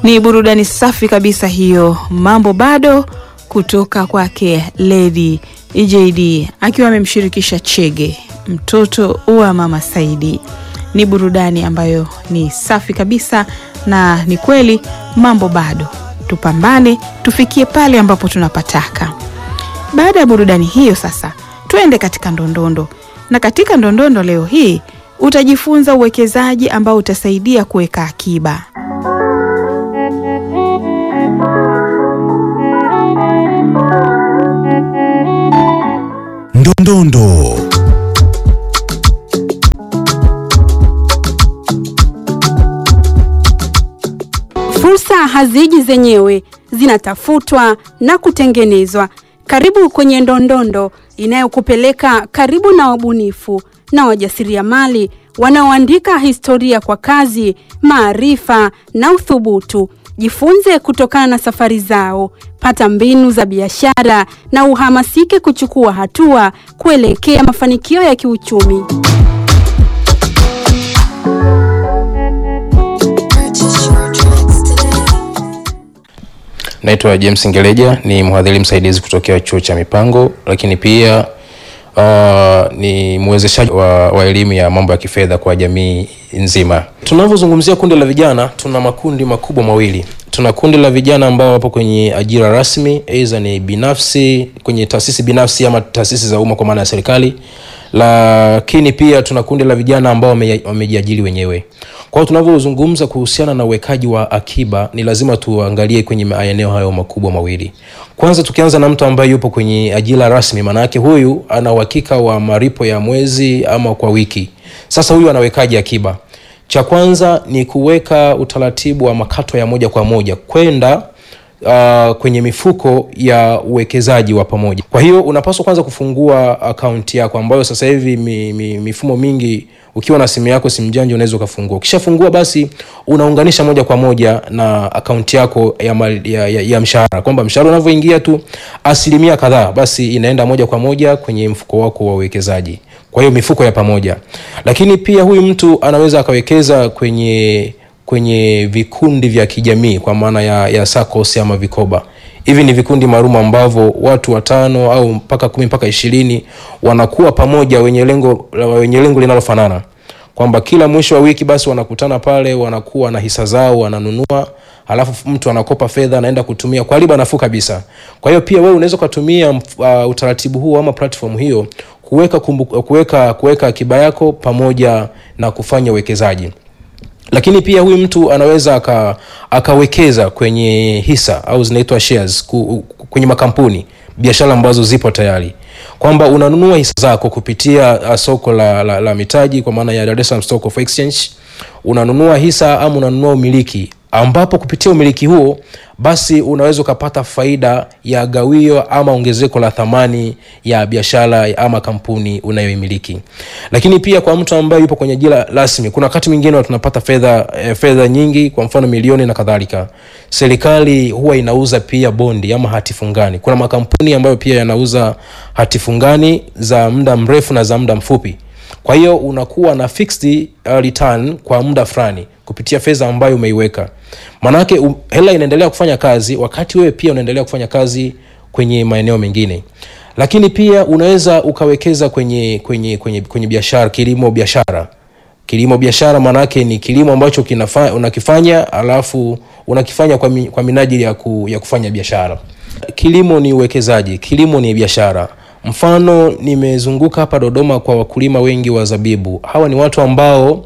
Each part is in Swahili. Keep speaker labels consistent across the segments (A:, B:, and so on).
A: Ni burudani safi kabisa hiyo, mambo bado kutoka kwake Lady EJD akiwa amemshirikisha Chege, mtoto wa mama Saidi. Ni burudani ambayo ni safi kabisa, na ni kweli mambo bado, tupambane tufikie pale ambapo tunapataka. Baada ya burudani hiyo, sasa tuende katika ndondondo, na katika ndondondo leo hii utajifunza uwekezaji ambao utasaidia kuweka akiba.
B: Ndondondo.
C: Fursa haziji zenyewe, zinatafutwa na kutengenezwa. Karibu kwenye Ndondondo inayokupeleka karibu na wabunifu na wajasiriamali wanaoandika historia kwa kazi, maarifa na uthubutu. Jifunze kutokana na safari zao, pata mbinu za biashara na uhamasike kuchukua hatua kuelekea mafanikio ya kiuchumi.
D: Naitwa James Ngeleja, ni mhadhiri msaidizi kutokea chuo cha mipango, lakini pia uh, ni mwezeshaji wa, wa elimu ya mambo ya kifedha kwa jamii nzima. Tunavyozungumzia kundi la vijana, tuna makundi makubwa mawili. Tuna kundi la vijana ambao wapo kwenye ajira rasmi, aidha ni binafsi, kwenye taasisi binafsi ama taasisi za umma kwa maana ya serikali, lakini pia tuna kundi la vijana ambao wame- wamejiajiri wenyewe. Kwa hiyo tunavyozungumza kuhusiana na uwekaji wa akiba, ni lazima tuangalie kwenye maeneo hayo makubwa mawili. Kwanza tukianza na mtu ambaye yupo kwenye ajira rasmi, maana yake huyu ana uhakika wa malipo ya mwezi ama kwa wiki. Sasa huyu anawekaji akiba? Cha kwanza ni kuweka utaratibu wa makato ya moja kwa moja kwenda uh, kwenye mifuko ya uwekezaji wa pamoja. Kwa hiyo unapaswa kwanza kufungua akaunti yako ambayo sasa hivi mi, mi, mifumo mingi ukiwa na simu yako simu janja unaweza ukafungua. Ukishafungua basi unaunganisha moja kwa moja na akaunti yako ya, mal- ya, ya, ya mshahara kwamba mshahara unavyoingia tu asilimia kadhaa basi inaenda moja kwa moja kwenye mfuko wako wa uwekezaji. Kwa hiyo mifuko ya pamoja, lakini pia huyu mtu anaweza akawekeza kwenye kwenye vikundi vya kijamii kwa maana ya, ya SACCOS ama vikoba. Hivi ni vikundi maalum ambavyo watu watano au mpaka kumi mpaka ishirini wanakuwa pamoja wenye lengo wenye lengo linalofanana kwamba kila mwisho wa wiki basi wanakutana pale, wanakuwa na hisa zao, wananunua, halafu mtu anakopa fedha anaenda kutumia kwa riba nafuu kabisa. Kwa hiyo pia wewe unaweza ukatumia uh, utaratibu huu ama platform hiyo kuweka kumbu, kuweka kuweka akiba yako pamoja na kufanya uwekezaji lakini pia huyu mtu anaweza aka, akawekeza kwenye hisa au zinaitwa shares ku, kwenye makampuni biashara ambazo zipo tayari kwamba unanunua hisa zako kupitia uh, soko la, la, la mitaji kwa maana ya Dar es Salaam Stock of Exchange unanunua hisa ama unanunua umiliki ambapo kupitia umiliki huo basi unaweza ukapata faida ya gawio ama ongezeko la thamani ya biashara ama kampuni unayoimiliki lakini pia kwa mtu ambaye yupo kwenye ajira rasmi kuna wakati mwingine tunapata fedha eh, fedha nyingi kwa mfano milioni na kadhalika serikali huwa inauza pia bondi ama hati fungani kuna makampuni ambayo pia yanauza hati fungani za muda mrefu na za muda mfupi kwa hiyo unakuwa na fixed uh, return kwa muda fulani kupitia fedha ambayo umeiweka maanake um, hela inaendelea kufanya kazi wakati wewe pia unaendelea kufanya kazi kwenye maeneo mengine lakini pia unaweza ukawekeza kwenye kwenye kwenye, kwenye biashara kilimo biashara kilimo biashara maanake ni kilimo ambacho kinafa, unakifanya alafu unakifanya kwa, mi, kwa minajili ya, ku, ya kufanya biashara kilimo ni uwekezaji kilimo ni biashara mfano nimezunguka hapa dodoma kwa wakulima wengi wa zabibu hawa ni watu ambao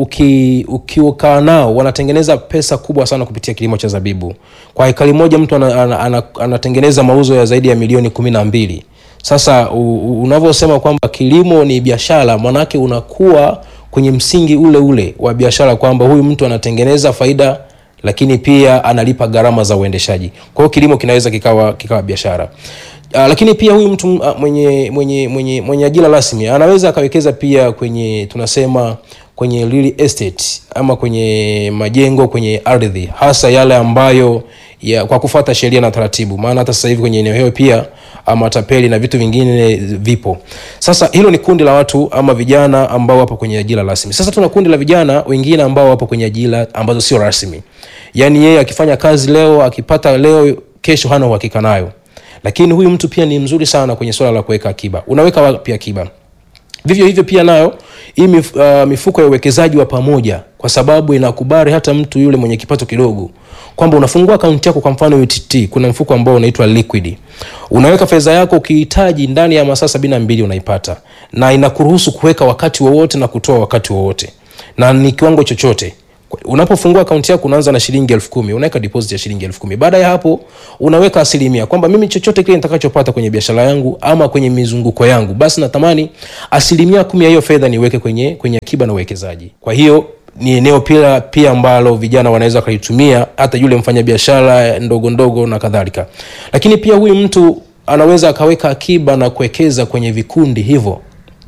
D: uki ukiukaa nao wanatengeneza pesa kubwa sana kupitia kilimo cha zabibu kwa hekari moja mtu anatengeneza ana, ana, ana anatengeneza mauzo ya zaidi ya milioni kumi na mbili sasa u- u- unavyosema kwamba kilimo ni biashara maanake unakuwa kwenye msingi ule ule wa biashara kwamba huyu mtu anatengeneza faida lakini pia analipa gharama za uendeshaji kwa hiyo kilimo kinaweza kikawa kikawa biashara Uh, lakini pia huyu mtu uh, mwenye mwenye mwenye mwenye ajira rasmi anaweza akawekeza pia kwenye tunasema kwenye real estate ama kwenye majengo kwenye ardhi hasa yale ambayo ya, kwa kufuata sheria na taratibu maana hata sasa hivi kwenye eneo hilo pia matapeli na vitu vingine vipo sasa hilo ni kundi la watu ama vijana ambao wapo kwenye ajira rasmi sasa tuna kundi la vijana wengine ambao wapo kwenye ajira ambazo sio rasmi yaani yeye akifanya kazi leo akipata leo kesho hana uhakika nayo lakini huyu mtu pia ni mzuri sana kwenye swala la kuweka akiba unaweka wapi akiba vivyo hivyo pia nayo hii mif, uh, mifuko ya uwekezaji wa pamoja kwa sababu inakubali hata mtu yule mwenye kipato kidogo kwamba unafungua akaunti yako kwa mfano UTT kuna mfuko ambao unaitwa liquid unaweka fedha yako ukihitaji ndani ya masaa sabini na mbili unaipata na inakuruhusu kuweka wakati wowote na kutoa wakati wowote na ni kiwango chochote unapofungua akaunti yako unaanza na shilingi elfu kumi unaweka deposit ya shilingi elfu kumi baada ya hapo unaweka asilimia kwamba mimi chochote kile nitakachopata kwenye biashara yangu ama kwenye mizunguko yangu basi natamani asilimia kumi ya hiyo fedha niweke kwenye kwenye akiba na uwekezaji kwa hiyo ni eneo pia pia ambalo vijana wanaweza wakalitumia hata yule mfanyabiashara ndogo ndogo na kadhalika lakini pia huyu mtu anaweza akaweka akiba na kuwekeza kwenye vikundi hivyo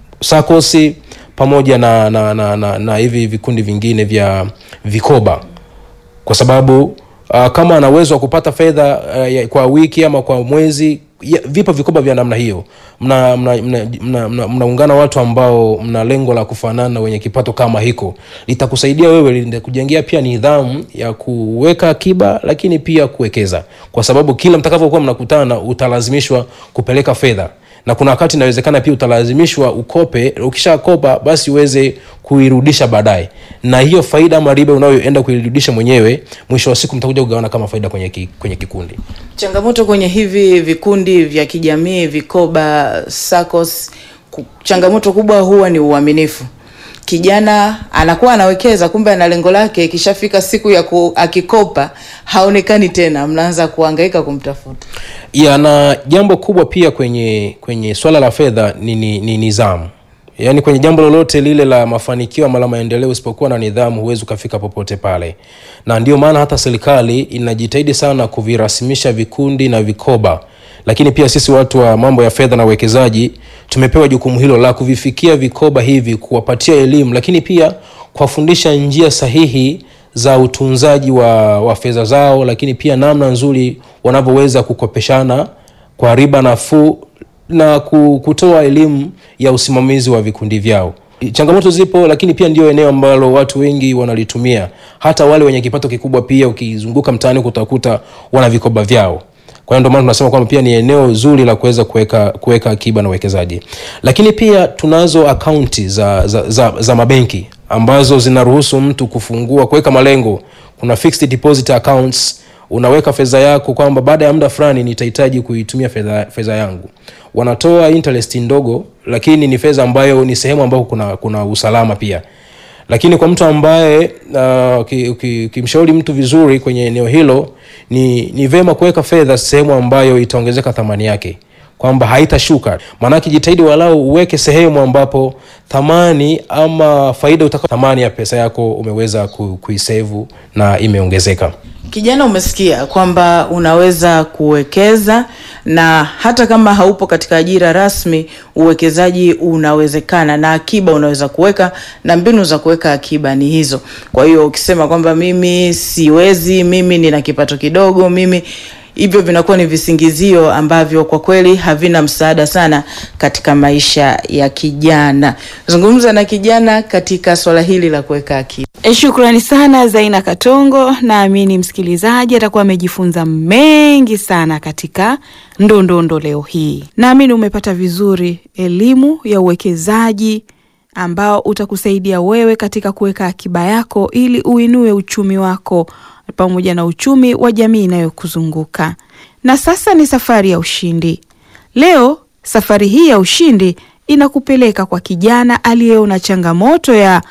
D: sakosi pamoja na, na, na, na, na hivi vikundi vingine vya vikoba kwa sababu uh, kama ana uwezo wa kupata fedha uh, kwa wiki ama kwa mwezi ya, vipo vikoba vya namna hiyo mnaungana mna, mna, mna, mna, mna, mna watu ambao mna lengo la kufanana wenye kipato kama hiko litakusaidia wewe litakujengea pia nidhamu ya kuweka akiba lakini pia kuwekeza kwa sababu kila mtakavyokuwa mnakutana utalazimishwa kupeleka fedha na kuna wakati inawezekana pia utalazimishwa ukope ukishakopa basi uweze kuirudisha baadaye na hiyo faida ama riba unayoenda kuirudisha mwenyewe mwisho wa siku mtakuja kugawana kama faida kwenye, ki, kwenye kikundi
A: changamoto kwenye hivi vikundi vya kijamii vikoba sacos changamoto kubwa huwa ni uaminifu kijana anakuwa anawekeza kumbe ana lengo lake ikishafika siku ya ku, akikopa haonekani tena mnaanza kuhangaika kumtafuta
D: ya na jambo kubwa pia kwenye kwenye swala la fedha ni, ni, ni nizamu yaani kwenye jambo lolote lile la mafanikio ama la maendeleo usipokuwa na nidhamu huwezi ukafika popote pale na ndio maana hata serikali inajitahidi sana kuvirasimisha vikundi na vikoba lakini pia sisi watu wa mambo ya fedha na uwekezaji tumepewa jukumu hilo la kuvifikia vikoba hivi kuwapatia elimu lakini pia kuwafundisha njia sahihi za utunzaji wa, wa fedha zao lakini pia namna nzuri wanavyoweza kukopeshana kwa riba nafuu na kutoa elimu ya usimamizi wa vikundi vyao changamoto zipo lakini pia ndio eneo ambalo watu wengi wanalitumia hata wale wenye kipato kikubwa pia ukizunguka mtaani kutakuta wana vikoba vyao kwa hiyo ndio maana tunasema kwamba pia ni eneo zuri la kuweza kuweka kuweka akiba na uwekezaji lakini pia tunazo akaunti za, za, za, za mabenki ambazo zinaruhusu mtu kufungua kuweka malengo kuna fixed deposit accounts unaweka fedha yako kwamba baada ya muda fulani nitahitaji kuitumia fedha fedha yangu wanatoa interest ndogo lakini ni fedha ambayo ni sehemu ambayo kuna, kuna usalama pia lakini kwa mtu ambaye ukimshauri uh, mtu vizuri kwenye eneo hilo ni, ni vema kuweka fedha sehemu ambayo itaongezeka thamani yake kwamba haitashuka maanake jitahidi walau uweke sehemu ambapo thamani ama faida utaka thamani ya pesa yako umeweza ku, kuisevu na imeongezeka
A: kijana umesikia kwamba unaweza kuwekeza na hata kama haupo katika ajira rasmi uwekezaji unawezekana na akiba unaweza kuweka na mbinu za kuweka akiba ni hizo kwa hiyo ukisema kwamba mimi siwezi mimi nina kipato kidogo mimi hivyo vinakuwa ni visingizio ambavyo kwa kweli havina msaada sana katika maisha ya kijana zungumza na kijana katika swala hili la kuweka akiba e, shukrani sana zaina katongo naamini msikilizaji atakuwa amejifunza mengi sana katika ndondondo leo hii naamini umepata vizuri elimu ya uwekezaji ambao utakusaidia wewe katika kuweka akiba yako ili uinue uchumi wako pamoja na uchumi wa jamii inayokuzunguka. Na sasa ni safari ya ushindi. Leo safari hii ya ushindi inakupeleka kwa kijana aliyeona changamoto ya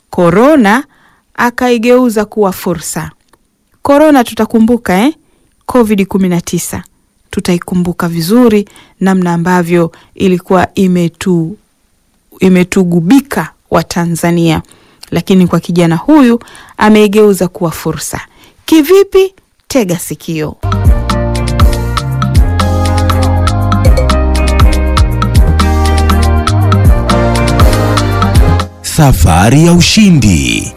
A: korona akaigeuza kuwa fursa. Korona tutakumbuka eh? Covid 19 tutaikumbuka vizuri, namna ambavyo ilikuwa imetu imetugubika Watanzania, lakini kwa kijana huyu ameigeuza kuwa fursa. Kivipi? Tega sikio.
B: safari ya ushindi.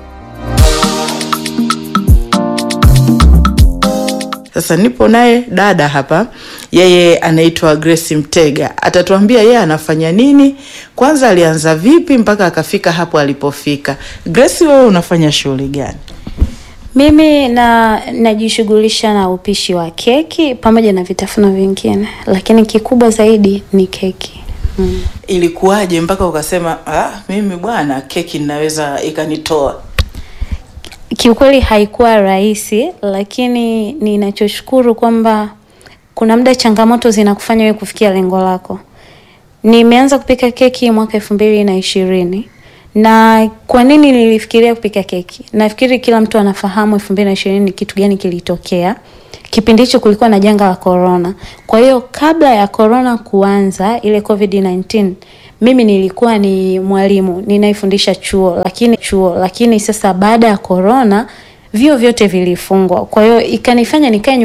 E: Sasa nipo naye dada hapa, yeye anaitwa Grace Mtega, atatuambia yeye anafanya nini, kwanza alianza vipi mpaka akafika hapo alipofika. Grace, wewe unafanya shughuli gani?
F: Mimi na najishughulisha na upishi wa keki pamoja na vitafuno vingine, lakini kikubwa zaidi ni keki. Mm.
E: Ilikuwaje mpaka ukasema ah, mimi bwana keki ninaweza ikanitoa?
F: Kiukweli haikuwa rahisi, lakini ninachoshukuru kwamba kuna muda changamoto zinakufanya wewe kufikia lengo lako. Nimeanza kupika keki mwaka elfu mbili na ishirini na kwa nini nilifikiria kupika keki? Nafikiri kila mtu anafahamu elfu mbili na ishirini kitu gani kilitokea. Kipindi hicho kulikuwa na janga la corona. Kwa hiyo kabla ya corona kuanza ile COVID-19 mimi nilikuwa ni mwalimu ninaifundisha chuo, lakini chuo lakini sasa baada ya corona vyuo vyote vilifungwa, kwa hiyo ikanifanya nikae